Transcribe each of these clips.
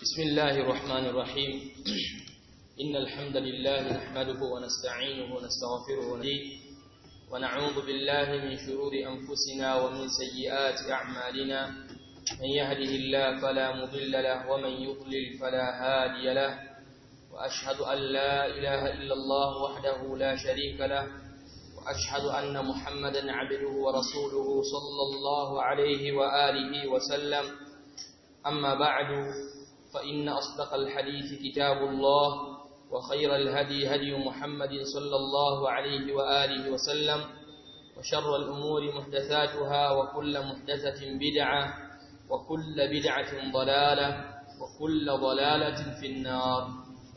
بسم الله الرحمن الرحيم إن الحمد لله نحمده ونستعينه ونستغفره ونهديه ونعوذ بالله من شرور أنفسنا ومن سيئات أعمالنا من يهده الله فلا مضل له ومن يضلل فلا هادي له وأشهد أن لا إله إلا الله وحده لا شريك له وأشهد أن محمدا عبده ورسوله صلى الله عليه وآله وسلم أما بعد فإن أصدق الحديث كتاب الله وخير الهدي هدي محمد صلى الله عليه وآله وسلم وشر الأمور محدثاتها وكل محدثة بدعة وكل بدعة ضلالة وكل ضلالة في النار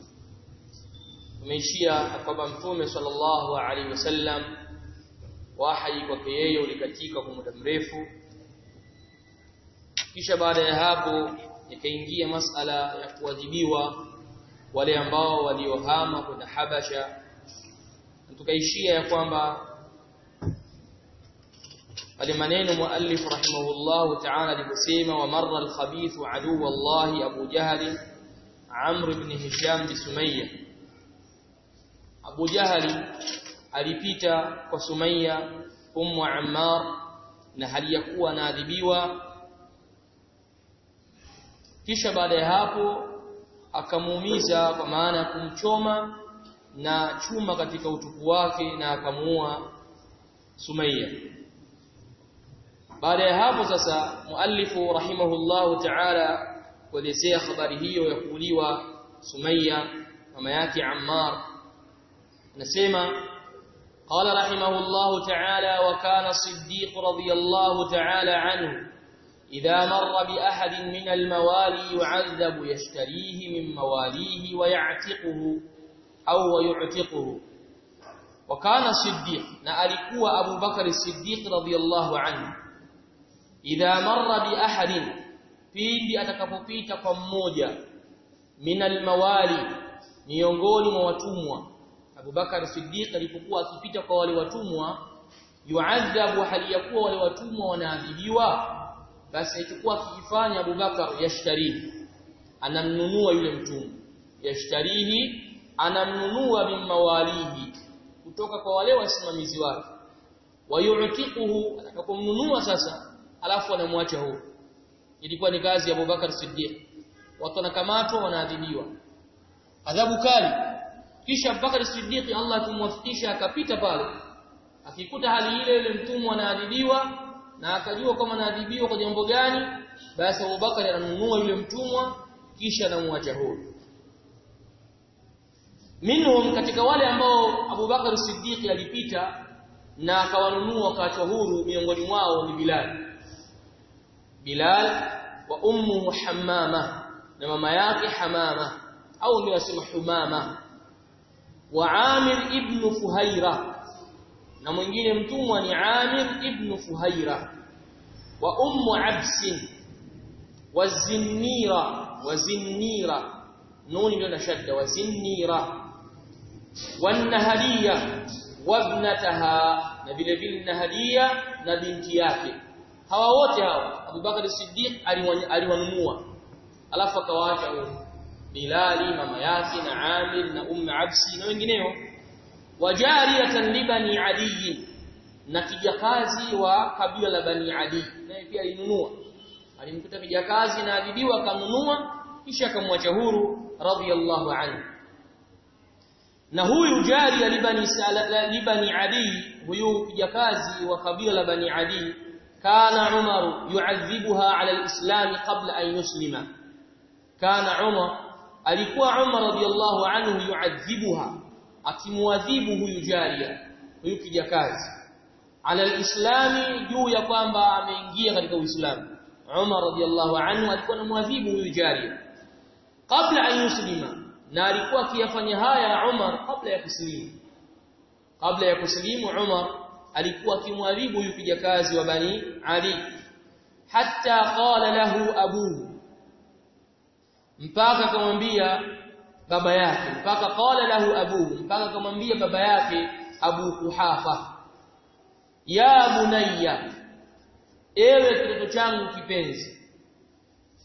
tumeishia kwamba mtume sallallahu alaihi wasallam wahi kwake yeye ulikatika kwa muda mrefu kisha baada ya hapo ikaingia masala ya kuadhibiwa wale ambao waliohama kwenda Habasha tukaishia ya kwamba pale maneno muallif rahimahullah ta'ala aliposema wa marra al-khabith adu wallahi Abu Jahal Amr ibn Hisham bi Sumayya Abu Jahali alipita kwa Sumayya ummu Ammar na hali ya kuwa anaadhibiwa kisha baada ya hapo akamuumiza kwa maana ya kumchoma na chuma katika utupu wake na akamuua Sumayya baada ya hapo sasa muallifu rahimahullahu ta'ala kuelezea habari hiyo ya kuuliwa Sumayya mama yake Ammar نسمع قال رحمه الله تعالى وكان الصديق رضي الله تعالى عنه إذا مر بأحد من الموالي يعذب يشتريه من مواليه ويعتقه أو ويعتقه وكان الصديق نألكوا أبو بكر الصديق رضي الله عنه إذا مر بأحد pindi atakapopita kwa mmoja min almawali miongoni mwa watumwa Abu Bakar Siddiq alipokuwa akipita kwa wale watumwa yuadhabu hali ya kuwa wale watumwa wanaadhibiwa basi alichokuwa akifanya Abu Bakar yashtarihi anamnunua yule mtumwa yashtarihi anamnunua mimawalihi kutoka kwa wale wasimamizi wake wayu'tiquhu atakapomnunua sasa alafu anamwacha huo ilikuwa ni kazi ya Abu Bakar Siddiq watu wanakamatwa wanaadhibiwa adhabu kali kisha Abubakar Siddiq Allah tumwafikisha akapita pale akikuta hali ile ile mtumwa anaadhibiwa na akajua kama anaadhibiwa kwa jambo gani basi Abubakar ananunua yule mtumwa kisha anamwacha huru minhum katika wale ambao Abubakar Siddiq alipita na akawanunua wakati huru miongoni mwao ni Bilal Bilal wa ummu Hammama na mama yake Hamama au ndio wasema Humama wa Amir ibn Fuhaira na mwingine mtumwa ni Amir ibn Fuhaira wa ummu Abs wa Zinnira wa Zinnira nuni ndio na shadda wa Zinnira والنهديه وابنتها na vile vile Nahadia na binti yake hawa wote hawa Abu Bakar Siddiq aliwanunua alafu akawaacha Bilali mama yake na Amir na Umm Absi na wengineo wajariyatan libani Ali na kijakazi wa kabila la Bani Ali naye pia alinunua alimkuta kijakazi na adhibiwa akanunua kisha akamwacha huru radhiyallahu anhu na huyu jari libani libani Ali huyu kijakazi wa kabila la Bani Ali kana Umar yu'adhibuha ala al-islam qabla an yuslima kana Umar alikuwa Umar radhiallahu anhu yuadhibuha akimuadhibu huyu jaria huyu kijakazi ala alislami juu ya kwamba ameingia katika uislamu Umar radhiallahu anhu alikuwa anamuadhibu huyu jaria kabla an yuslima na alikuwa akiyafanya haya Umar kabla ya kusilimu kabla ya kusilimu Umar alikuwa akimwadhibu huyu kijakazi wa bani Ali hatta qala lahu abuhu mpaka akamwambia baba yake mpaka qala lahu abuhu mpaka akamwambia baba yake Abu Kuhafa ya bunayya ewe kitoto changu kipenzi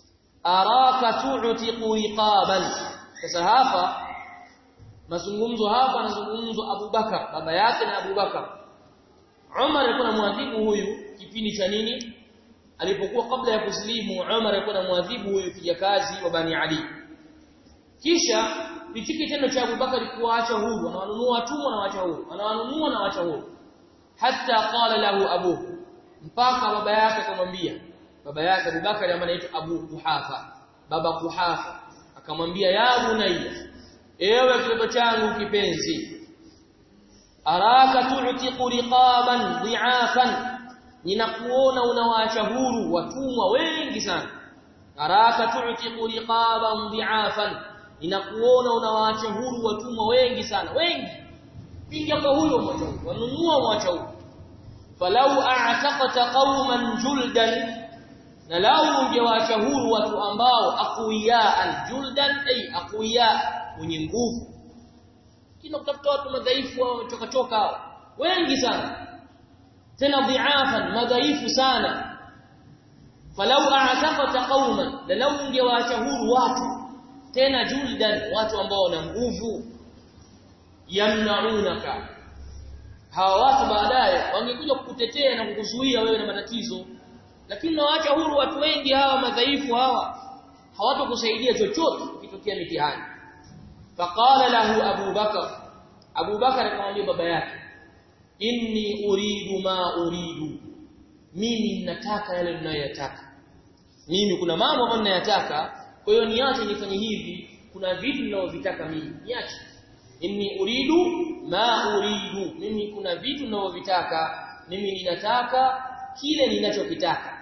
araka tu'tiqu riqaban sasa hapa mazungumzo hapa anazungumzwa Abu Bakar baba yake na Abu Bakar Umar alikuwa anamwadhibu huyu kipindi cha nini alipokuwa kabla ya kuslimu Umar alikuwa anamwadhibu huyu kijakazi wa Bani Ali kisha hichi kitendo cha Abu Bakar kuwaacha huru anawanunua watumwa na waacha huru anawanunua na waacha huru hatta qala lahu abu mpaka baba yake akamwambia baba yake Abu Bakar ambaye anaitwa Abu Kuhafa baba Kuhafa akamwambia ya bunayya ewe kitoto changu kipenzi araka tu'tiqu riqaban dhi'afan ninakuona unawaacha huru watumwa wengi sana araka tu'tiqu riqaban dhi'afan ninakuona unawaacha huru watumwa wengi sana wengi piga kwa huyo mwacha huru wanunua mwacha huru falau a'taqta qauman juldan na lau ungewaacha huru watu ambao aqwiyaan juldan ay aqwiya wenye nguvu kina kutafuta watu madhaifu au wamechoka choka wengi sana tena dhi'afan madhaifu sana falau a'taqta qauman la lau ungewaacha huru watu tena juldan watu ambao wana nguvu yamnaunaka hawa watu baadaye wangekuja kukutetea na kukuzuia wewe na matatizo lakini nawaacha huru watu wengi hawa madhaifu hawa hawatokusaidia chochote ukitokea mitihani faqala lahu abu bakar abu bakar akamwambia baba yake inni uridu ma uridu mimi ninataka yale ninayoyataka mimi kuna mambo ambayo ninayataka kwa hiyo niache nifanye hivi kuna vitu ninavyovitaka mimi niache inni uridu ma uridu mimi kuna vitu ninavyovitaka mimi ninataka kile ninachokitaka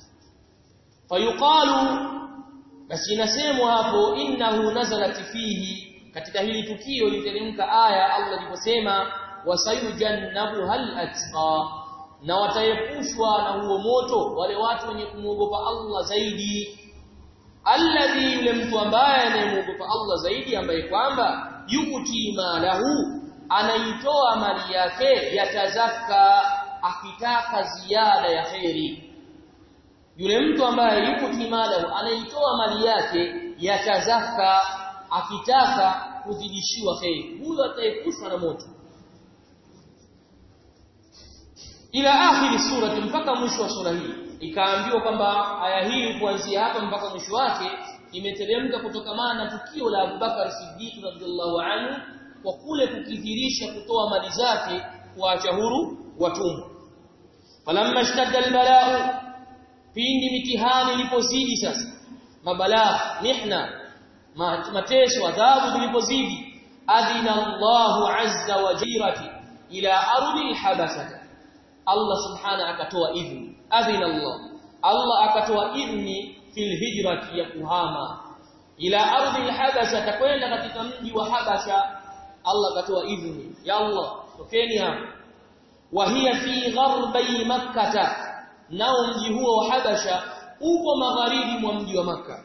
fayuqalu basi inasemwa hapo innahu nazalat fihi katika hili tukio literemka aya Allah aliposema wasayujannabu hal atqa na wataepushwa na huo moto wale watu wenye kumwogopa Allah zaidi alladhi yule mtu ambaye anayemuogopa Allah zaidi ambaye kwamba yukuti malahu anaitoa mali yake yatazaka akitaka ziada ya kheri yule mtu ambaye yukuti malahu anaitoa mali yake yatazaka akitaka kuzidishiwa kheri huyo ataepushwa na moto ila akhiri surati mpaka mwisho wa sura hii ikaambiwa kwamba aya hii kuanzia hapa mpaka mwisho wake imeteremka kutokamana na tukio la Abubakar Siddiq radhiallahu anhu kwa kule kukithirisha kutoa mali zake kuacha huru watumwa falamma ishtadda albala'u pindi mitihani ilipozidi sasa mabalaa mihna mateso adhabu zilipozidi adina Allahu azza wa jirati ila ardi alhabasata Allah subhana akatoa idhni adhina Allah Allah akatoa idhni fil hijrati ya kuhama ila ardhi alhabasha takwenda katika mji wa habasha Allah akatoa idhni ya Allah tokeni hapa wa hiya fi gharbi makkah nao mji huo wa habasha upo magharibi mwa mji wa makkah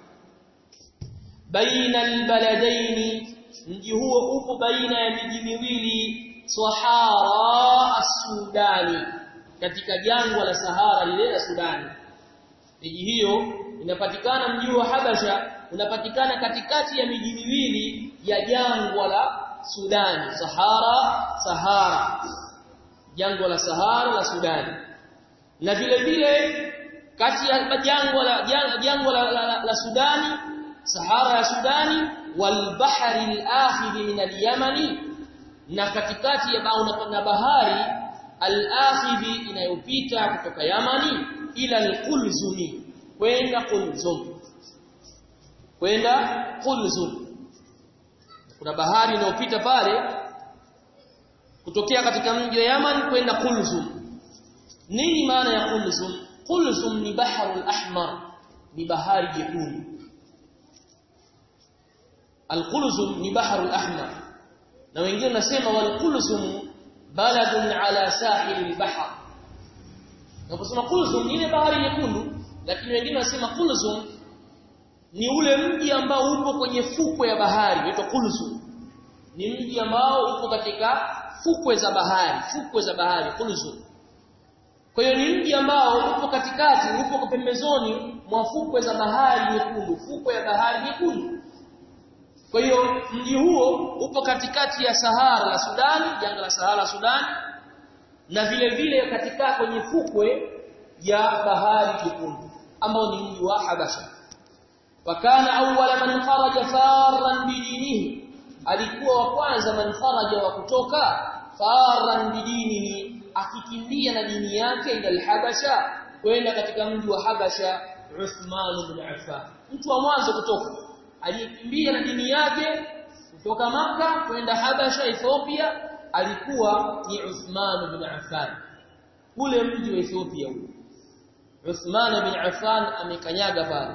baina albaladaini mji huo upo baina ya miji miwili sahara as-sudani katika jangwa la Sahara lile la Sudani. Miji hiyo inapatikana mji wa Habasha unapatikana katikati ya miji miwili ya jangwa la Sudani, Sahara, Sahara. Jangwa la Sahara la Sudani. Na vile vile kati ya jangwa la jangwa la, la, la, la Sudani, Sahara ya Sudani wal bahri al-akhir min al-Yamani na katikati ya na bahari al-akhidhi inayopita kutoka Yamani ila al-Qulzumi kwenda Qulzum kwenda Qulzum kuna bahari inayopita pale kutokea katika mji wa Yaman kwenda Qulzum nini maana ya Qulzum Qulzum ni baharul ahmar ni bahari jekundu Al-Qulzum ni baharul ahmar na wengine nasema wal Qulzum baladun ala sahil al-bahr naposema Kulzum ni ile bahari nyekundu lakini wengine wanasema Kulzum ni ule mji ambao upo kwenye fukwe ya bahari unaitwa Kulzum ni mji ambao upo katika fukwe za bahari fukwe za bahari Kulzum kwa hiyo ni mji ambao upo katikati upo pembezoni mwa fukwe za bahari nyekundu fukwe ya bahari nyekundu kwa hiyo mji huo upo katikati ya Sahara la Sudan jangwa la Sahara la Sudan na vile vile katika kwenye fukwe ya bahari nyekundu ambao ni mji wa Habasha wakana awwala man kharaja farran bidinihi alikuwa wa kwanza man kharaja wa kutoka farran bidinihi akikimbia na dini yake ila al-Habasha kwenda katika mji wa Habasha Uthman ibn Affan mtu wa mwanzo kutoka aliyekimbia na dini yake kutoka maka kwenda Habasha Ethiopia alikuwa ni Uthman ibn Affan ule mji wa Ethiopia ule Uthman ibn Affan amekanyaga pale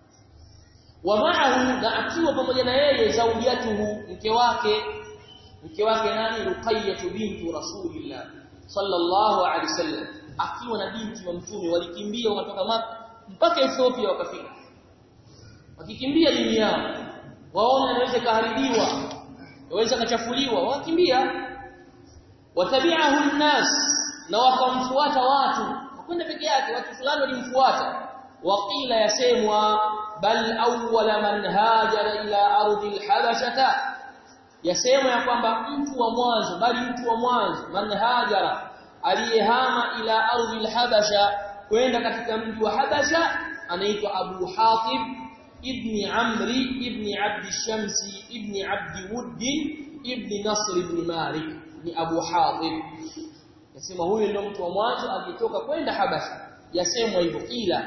wa ma'ahu na akiwa pamoja na yeye zaujatuhu mke wake mke wake nani Ruqayyah bintu Rasulillah sallallahu alaihi wasallam akiwa na binti wa mtume walikimbia wakatoka maka mpaka Ethiopia wakafika wakikimbia dini yao waona inaweza kaharibiwa inaweza kachafuliwa wakimbia watabi'ahu an-nas na wakamfuata watu wakwenda peke yake watu fulani walimfuata waqila yasemwa bal awwala man hajara ila ardi al-habashata yasemwa ya kwamba mtu wa mwanzo bali mtu wa mwanzo man hajara aliyehama ila ardhi al-habasha kwenda katika mji wa habasha anaitwa abu hatib ibn amri ibn abd shamsi ibn abd wudd ibn nasr ibn malik ni abu hatib yasema huyo ndio mtu wa mwanzo aliyetoka kwenda habasha yasemwa hivyo ila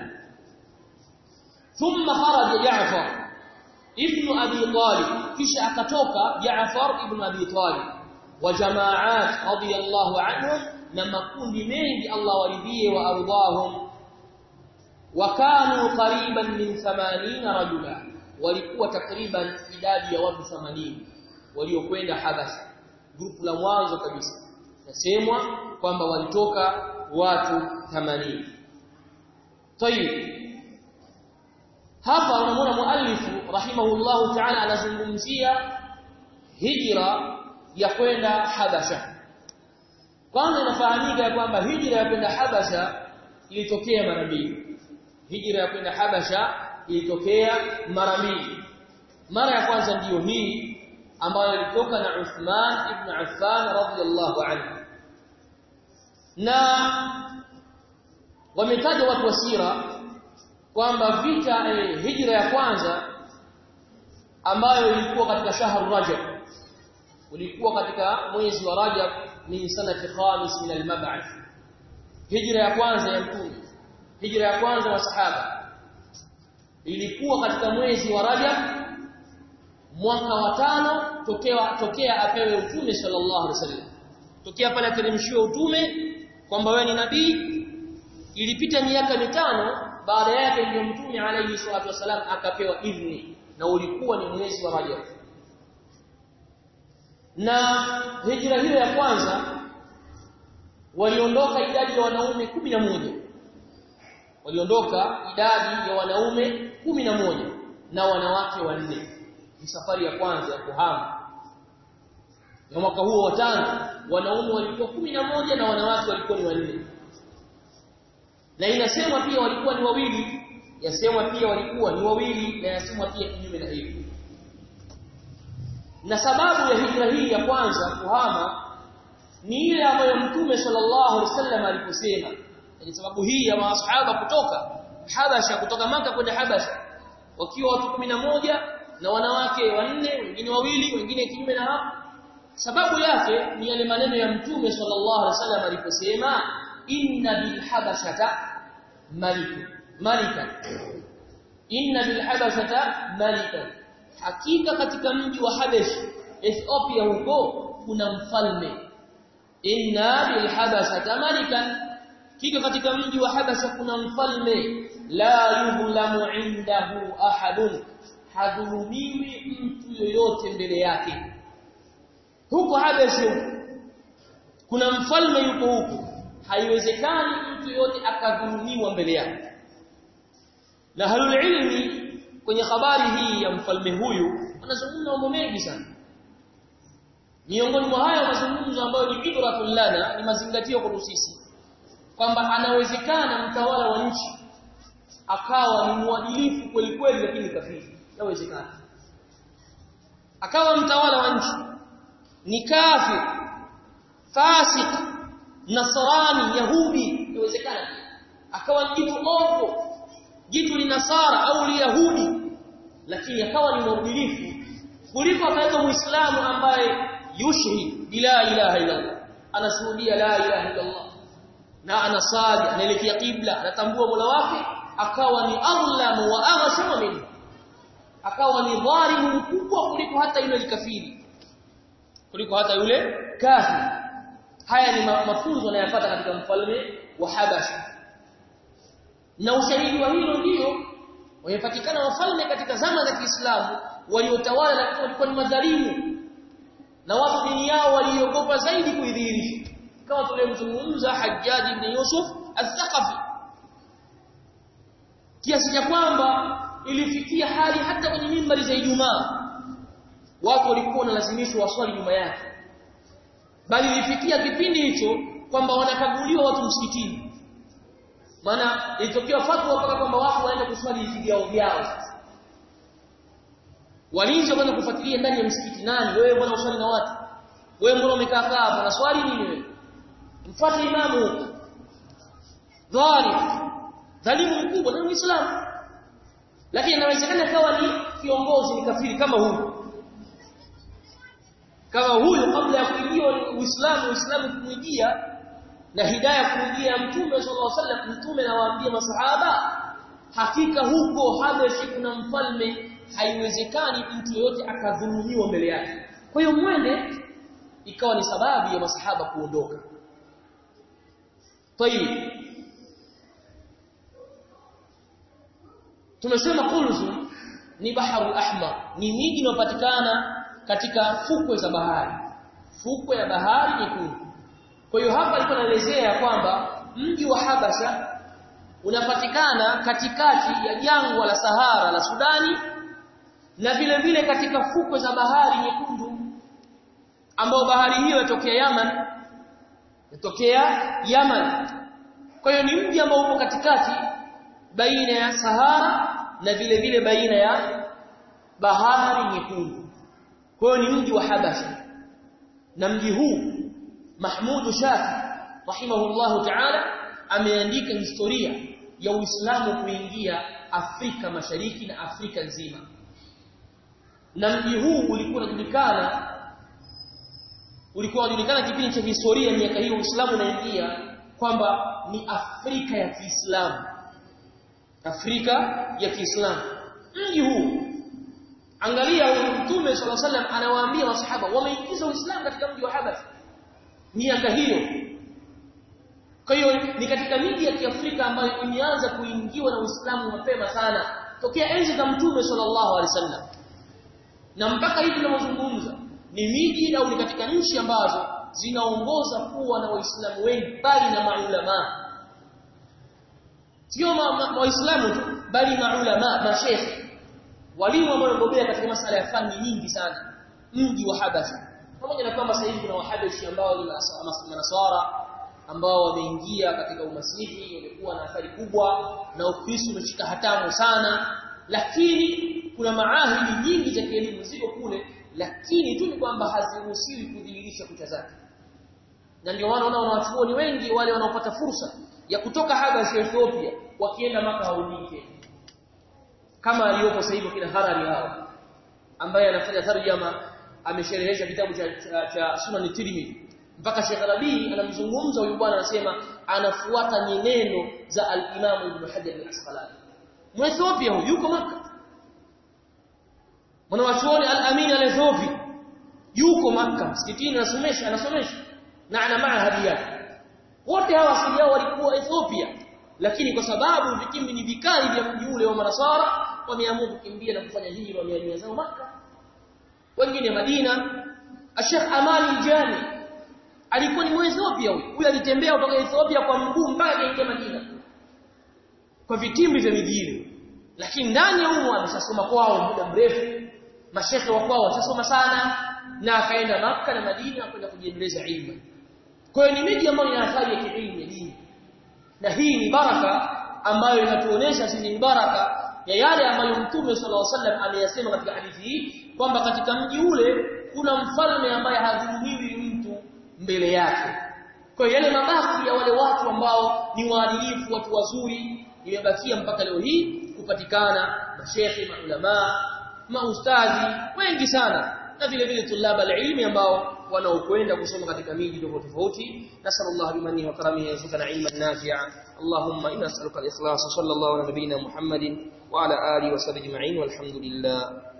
thumma kharaja ja'far ibn abi talib kisha akatoka ja'far ibn abi talib wa jamaat radiyallahu anhum na makundi mengi Allah waridhie wa ardhahum wakanu qariban min 80 rajula walikuwa takriban idadi ya watu 80 waliokwenda Habasha grupu la mwanzo kabisa nasemwa kwamba walitoka watu 80 tayib hapa unamwona muallifu rahimahullahu ta'ala anazungumzia hijra ya kwenda Habasha kwanza inafahamika ya kwamba hijra ya kwenda Habasha ilitokea mara mbili hijra ya kwenda Habasha ilitokea mara mbili mara ya kwanza ndiyo hii ambayo ilitoka na Uthman ibn Affan radhiyallahu anhu na wametaja watu wa sira kwamba vita eh, hijra ya kwanza ambayo ilikuwa katika shahru Rajab ulikuwa katika mwezi wa Rajab min sanati khamis min al-mab'ath hijra ya kwanza ya mtume hijra ya kwanza wa sahaba ilikuwa katika mwezi wa Rajab mwaka wa tano tokea tokea apewe utume sallallahu alaihi wasallam tokea pale ateremshiwa utume kwamba wewe ni nabii ilipita miaka mitano baada yake ndio mtume alayhi salatu wasallam akapewa idhni na ulikuwa ni mwezi wa Rajab na hijra hiyo ya kwanza waliondoka idadi ya wanaume kumi na moja waliondoka idadi ya wanaume kumi na moja na wanawake wanne ni safari ya kwanza ya kuhama na mwaka huo wa tano wanaume walikuwa kumi na moja na wanawake walikuwa ni wanne na inasemwa pia walikuwa ni wawili yasemwa pia walikuwa ni wawili na yasemwa pia kinyume na hivyo na sababu ya hijra hii ya kwanza kuhama ni ile ambayo mtume sallallahu alaihi wasallam aliposema ni sababu hii ya masahaba kutoka Habasha kutoka maka kwenda Habasha wakiwa watu moja na wanawake wanne wengine wawili wengine kinyume na hapo sababu yake ni yale maneno ya mtume sallallahu alaihi wasallam aliposema inna bil habashata maliku malika inna bil habashata malika hakika katika mji wa Habesh Ethiopia huko kuna mfalme inna bil habashata malikan kika katika mji wa Habasha kuna mfalme la yudhlamu indahu ahadun hadhulumiwi mtu yoyote mbele yake huko Habasha kuna mfalme yuko huko haiwezekani mtu yote akadhulumiwa mbele yake na halul ilmi kwenye habari hii ya mfalme huyu wanazungumza mambo mengi sana miongoni mwa hayo mazungumzo ambayo ni ibratul lana ni mazingatio kwa sisi kwamba anawezekana mtawala wa nchi akawa ni mwadilifu kweli kweli lakini kafiri yawezekana akawa mtawala wa nchi ni kafir fasik nasrani yahudi yawezekana akawa jitu ovu jitu ni nasara au ni yahudi lakini akawa ni mwadilifu kuliko akaweka muislamu ambaye yushhid bila ilaha illa Allah anashuhudia la ilaha illa Allah na anasali anaelekea kibla anatambua mola wake akawa ni adlamu wa aghshama minhu akawa ni dhalimu mkubwa kuliko hata yule likafiri kuliko hata yule kafiri haya ni mafunzo anayopata katika mfalme wa Habasha na ushahidi wa hilo ndio wamepatikana wafalme katika zama za Kiislamu waliotawala lakini walikuwa ni madhalimu na watu dini yao waliogopa zaidi kuidhihirisha kama tulimzungumza Hajjaj ibn Yusuf al-Thaqafi kiasi cha kwamba ilifikia hali hata kwenye mimbari za Ijumaa watu walikuwa wanalazimishwa waswali nyuma yake bali ilifikia kipindi hicho kwamba wanakaguliwa watu msikitini maana ilitokea fatwa mpaka kwamba watu waende kuswali vyao vyao sasa walinzi wakaanza kufuatilia ndani ya msikiti nani wewe mbona uswali na watu wewe mbona umekaa kaa hapo na swali nini wewe mfuate imamu dhalim dhalimu mkubwa na muislamu lakini inawezekana kawa ni kiongozi ni kafiri kama huyu kama huyu kabla ya kuingia Uislamu Uislamu kumwijia na hidayah kumwijia Mtume sallallahu alaihi wasallam Mtume anawaambia masahaba hakika huko Habashi kuna mfalme haiwezekani mtu yoyote akadhulumiwa mbele yake kwa hiyo mwende ikawa ni sababu ya masahaba kuondoka Tayib tumesema Kulzum ni baharu ahmar ni miji inayopatikana katika fukwe za bahari fukwe ya bahari nyekundu kwa hiyo hapa alikuwa anaelezea kwamba mji wa Habasha unapatikana katikati ya jangwa la Sahara la Sudani na vile vile katika fukwe za bahari nyekundu ambao bahari hiyo yatokea Yaman yatokea Yaman kwa hiyo ni mji ambao upo katikati baina ya Sahara na vile vile baina ya bahari nyekundu kwa hiyo ni mji wa Habasha na mji huu Mahmud Shafi rahimahullahu ta'ala ameandika historia ya Uislamu kuingia Afrika Mashariki na Afrika nzima na mji huu ulikuwa unajulikana ulikuwa unajulikana kipindi cha historia miaka hiyo Uislamu unaingia kwamba ni Afrika ya Kiislamu Afrika ya Kiislamu mji huu angalia huyu mtume sallallahu alaihi wasallam anawaambia masahaba wameingiza Uislamu katika mji wa Habasha miaka hiyo kwa hiyo ni katika miji ya Kiafrika ambayo imeanza kuingiwa na Uislamu mapema sana tokea enzi za mtume sallallahu alaihi wasallam na mpaka hivi tunavyozungumza ni miji au ni katika nchi ambazo zinaongoza kuwa na waislamu wengi bali na maulama sio waislamu tu bali maulama mashekhe walimu ambao wamebobea katika masala ya fani nyingi sana mji wa Habasha pamoja na kwamba sasa hivi kuna wahabashi ambao ni manasara ambao wameingia katika umasihi wamekuwa na athari kubwa na ukristo umeshika hatamu sana lakini kuna maahidi nyingi za kielimu ziko kule lakini tu ni kwamba haziruhusiwi kudhihirisha kucha zake na ndio maana unaona wanachuoni wengi wale wanaopata fursa ya kutoka Habasha Ethiopia wakienda maka haurudi kama aliyopo sasa hivi kina Harari hao ambaye anafanya tarjama amesherehesha kitabu cha, cha, cha Sunan Tirmidhi mpaka Sheikh Rabi anamzungumza huyu bwana anasema anafuata nyenendo za al-Imam Ibn Hajar al-Asqalani Mwethiopia huyu yuko maka mwanachuoni al-Amin al-Ethiopia yuko maka msikitini anasomesha anasomesha na ana maahadi yake wote hawa asili yao walikuwa Ethiopia lakini kwa sababu vikimbi ni vikali vya mji ule wa Manasara wameamua kukimbia na kufanya hijra wamehamia zao maka wengine Madina Sheikh Amali Jani alikuwa ni Mwethiopia huyu huyu alitembea kutoka Ethiopia kwa mguu mpaka kaingia Madina kwa vitimbi vya mijini lakini ndani ya humo ameshasoma kwao muda mrefu mashekhe wa kwao washasoma sana na akaenda maka na Madina kwenda kujiendeleza ilmu kwa hiyo ni miji ambayo ina athari ya kielimu ya dini na hii ni baraka ambayo inatuonesha sisi ni baraka ya yale ambayo Mtume sallallahu alaihi wasallam ameyasema katika hadithi hii kwamba katika mji ule kuna mfalme ambaye hadhulumiwi mtu mbele yake. Kwa hiyo yale mabaki ya wale watu ambao ni waadilifu, watu wazuri, imebakia mpaka leo hii kupatikana mashehe, maulama, maustadhi wengi sana na vile vile tulaba alilmi ambao wanaokwenda kusoma katika miji tofauti tofauti nasallallahu bimani wa karamihi yarzuqana ilman nafi'a allahumma inna nas'aluka al-ikhlas sallallahu ala nabiyyina muhammadin wa ala alihi wa sahbihi ajma'in walhamdulillah